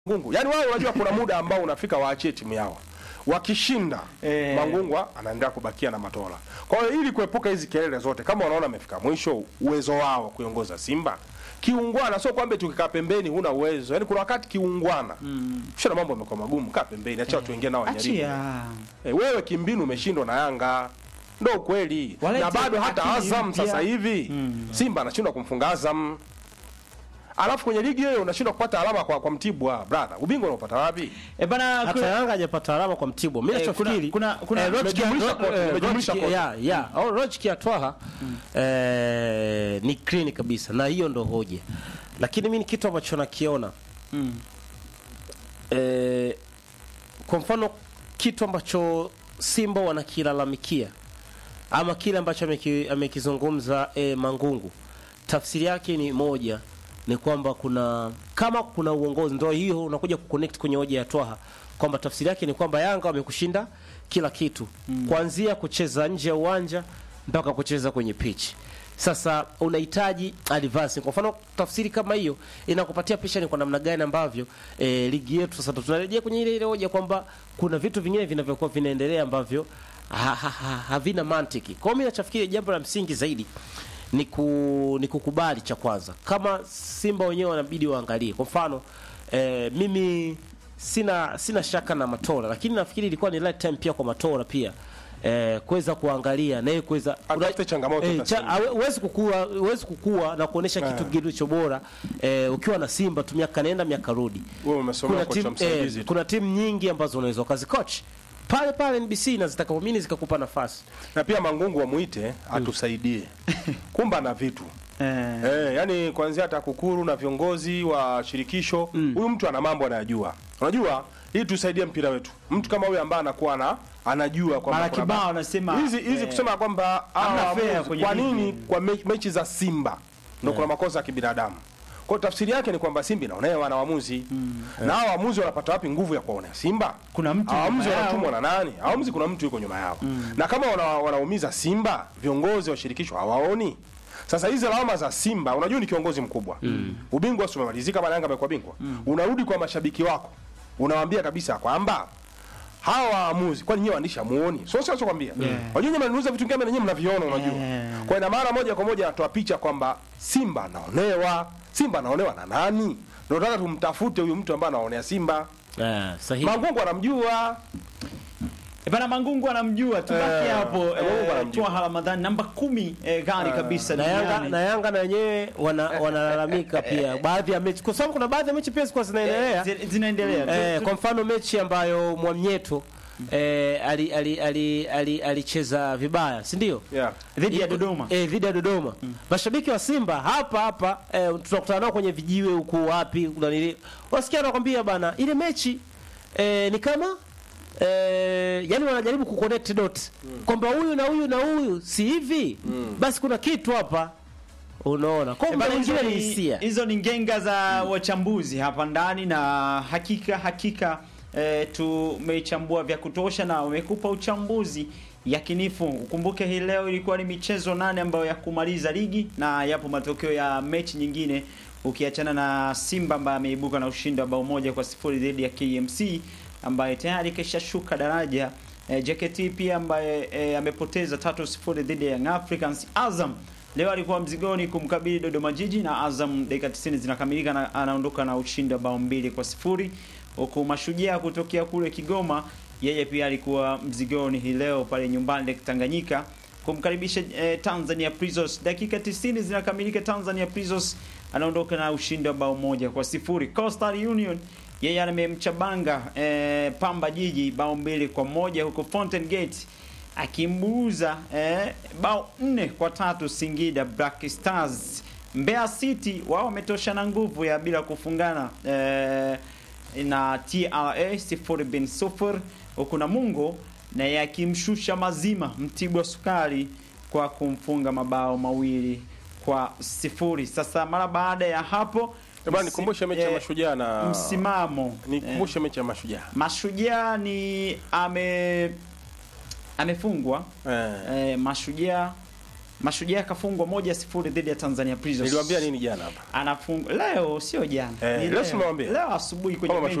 Mangungu. Yaani wao unajua kuna muda ambao unafika waachie timu yao. Wakishinda Eh. Mangungwa anaendelea kubakia na Matola. Kwa hiyo ili kuepuka hizi kelele zote, kama wanaona amefika mwisho uwezo wao kuiongoza Simba kiungwana, sio kwamba tukikaa pembeni huna uwezo. Yaani kuna wakati kiungwana mm. na mambo yamekuwa magumu, kaa pembeni, acha watu wengine nao wajaribu. Achia. E, wewe kimbinu umeshindwa na Yanga, ndo ukweli. Walete Na bado hata akili Azam mpya. sasa hivi Simba anashindwa kumfunga Azam, alafu kwenye ligi hiyo unashindwa kupata alama kwa, kwa Mtibwa. Brother, ubingwa unaopata wapi? Eh, bana hata kuna- Yanga hajapata alama kwa Mtibwa. Mimi Eh, nachofikiri kuna- kuna- kuna- eh, logic ya- Nimejumlisha ro- kote, eh, nimejumlisha logic kote. ya- ya, au logic ya Twaha eh, ni clean kabisa na hiyo ndo hoja, lakini mimi ni kitu ambacho nakiona Mm. eh, kwa mfano kitu ambacho Simba wanakilalamikia ama kile ambacho ameki- amekizungumza eh, Mangungu, tafsiri yake ni moja, ni kwamba kuna kama kuna uongozi, ndio hiyo unakuja kuconnect kwenye hoja ya Twaha kwamba tafsiri yake ni kwamba Yanga wamekushinda kila kitu kuanzia kucheza nje ya uwanja mpaka kucheza kwenye pitch. Sasa unahitaji advance. Kwa mfano tafsiri kama hiyo inakupatia picha ni kwa namna gani ambavyo e, ligi yetu sasa tunarejea kwenye ile ile hoja kwamba kuna vitu vingine vinavyokuwa vinaendelea ambavyo ha, ha, ha, havina mantiki. Kwa hiyo mimi nachofikiri jambo la msingi zaidi ni, ku, ni kukubali cha kwanza, kama Simba wenyewe wanabidi waangalie. Kwa mfano e, mimi sina sina shaka na Matola, lakini nafikiri ilikuwa ni right time pia kwa Matola pia eh, kuweza kuangalia na yeye kuweza Atafute changamoto eh, za cha, Simba. awe- huwezi kukua huwezi kukua na kuonesha kitu kilicho bora eh, ukiwa na Simba tu miaka nenda miaka rudi. Wewe umesomea Kuna kocha timu msaidizi eh, tu. kuna timu nyingi ambazo unaweza ukazikoach pale pale NBC na zitakapoamini zikakupa nafasi. Na pia Mangungu wamuite atusaidie. Kumba na vitu. Eh. Eh, yani kuanzia TAKUKURU na viongozi wa shirikisho, huyu mtu ana mambo anayajua. Unajua, ili tusaidie mpira wetu. Mtu kama huyu ambaye anakuwa na anajua kwamba Mara kuna kibao ba- anasema, hizi hizi eh, kusema kwamba hamna hawa fair waamuzi, kwenye kwa ligi. nini kwa me, mechi za Simba ndio kuna makosa ya kibinadamu. Kwa hiyo tafsiri yake ni kwamba Simba inaonewa na waamuzi. Na hao waamuzi wanapata wapi nguvu ya kuwaonea Simba? Kuna mtu Waamuzi nyuma yao. wanatumwa na nani? Waamuzi kuna mtu yuko nyuma yao. Na kama wana, wanaumiza Simba, viongozi wa shirikisho hawaoni. Sasa hizi lawama za Simba, unajua ni kiongozi mkubwa. Ubingwa si umemalizika bana, Yanga amekuwa bingwa. Unarudi kwa mashabiki wako. Unawaambia kabisa kwamba hawa waamuzi kwani nyewe waandishi hamuoni? Sio sio kwambia. Wajua nyinyi mnauza vitu kama nyinyi mnaviona unajua. Yeah. Kwa ina maana moja kwa moja anatoa picha kwamba Simba anaonewa. Simba anaonewa na nani? Ndio nataka tumtafute huyu mtu ambaye anaonea Simba. Eh, sahihi. Mangungu anamjua. Eh, Bana Mangungu anamjua tubaki Eh, hapo eh, Mangungu eh, anamjua. Twaha Ramadhani namba kumi eh, gani kabisa na Yanga duniani. na Yanga na wenyewe wana, wanalalamika pia baadhi ya mechi, kwa sababu kuna baadhi ya mechi pia zilikuwa zinaendelea Eh, zi- zinaendelea Tu- Eh, tu- kwa mfano mechi ambayo Mwamnyeto eh, ali ali ali ali- alicheza vibaya, si ndio? Yeah. dhidi ya Iko- Dodoma Eh, dhidi ya Dodoma. Mashabiki wa Simba hapa hapa eh, tunakutana nao kwenye vijiwe huku wapi kuna nini. Wasikia wanakwambia bana ile mechi eh, ni kama eh, yani wanajaribu kuconnect dots kwamba huyu na huyu na huyu si hivi basi kuna kitu hapa unaona kwa Eh, muda bana, hizo mwingine ni ni- hisia hizo ni ngenga za wachambuzi hapa ndani na hakika hakika eh, tumeichambua vya kutosha na wamekupa uchambuzi yakinifu. Ukumbuke hii leo ilikuwa ni michezo nane ambayo ya kumaliza ligi na yapo matokeo ya mechi nyingine ukiachana na Simba ambaye ameibuka na ushindi wa bao moja kwa sifuri dhidi ya KMC ambaye tayari kishashuka daraja. E, JKT pia ambaye e, amepoteza tatu sifuri dhidi ya Young Africans. Azam leo alikuwa mzigoni kumkabili Dodoma Jiji na Azam dakika 90 zinakamilika na anaondoka na ushindi wa bao mbili kwa sifuri huku Mashujaa kutokea kule Kigoma yeye pia alikuwa mzigoni hii leo pale nyumbani Lake Tanganyika kumkaribisha eh, Tanzania Prisons. Dakika 90 zinakamilika, Tanzania Prisons anaondoka na ushindi wa bao moja kwa sifuri. Coastal Union yeye amemchabanga eh, Pamba Jiji bao mbili kwa moja huko Fountain Gate akimbuuza eh, bao nne kwa tatu Singida Black Stars. Mbeya City wao wametoshana nguvu ya bila kufungana eh, na TRA sifuri bin sufur huku Namungo naye akimshusha mazima Mtibwa Sukari kwa kumfunga mabao mawili kwa sifuri. Sasa mara baada ya hapo Bwana msi- nikumbushe mechi ya eh, Mashujaa na msimamo nikumbushe mechi ya Mashujaa. Mashujaa ni ame amefungwa Eh. eh, Mashujaa Mashujaa akafungwa moja sifuri dhidi ya Tanzania Prisons. Niliwaambia nini jana hapa? Anafungwa leo, sio jana. Eh, Ni leo simewambia. leo asubuhi kwenye Kama benchi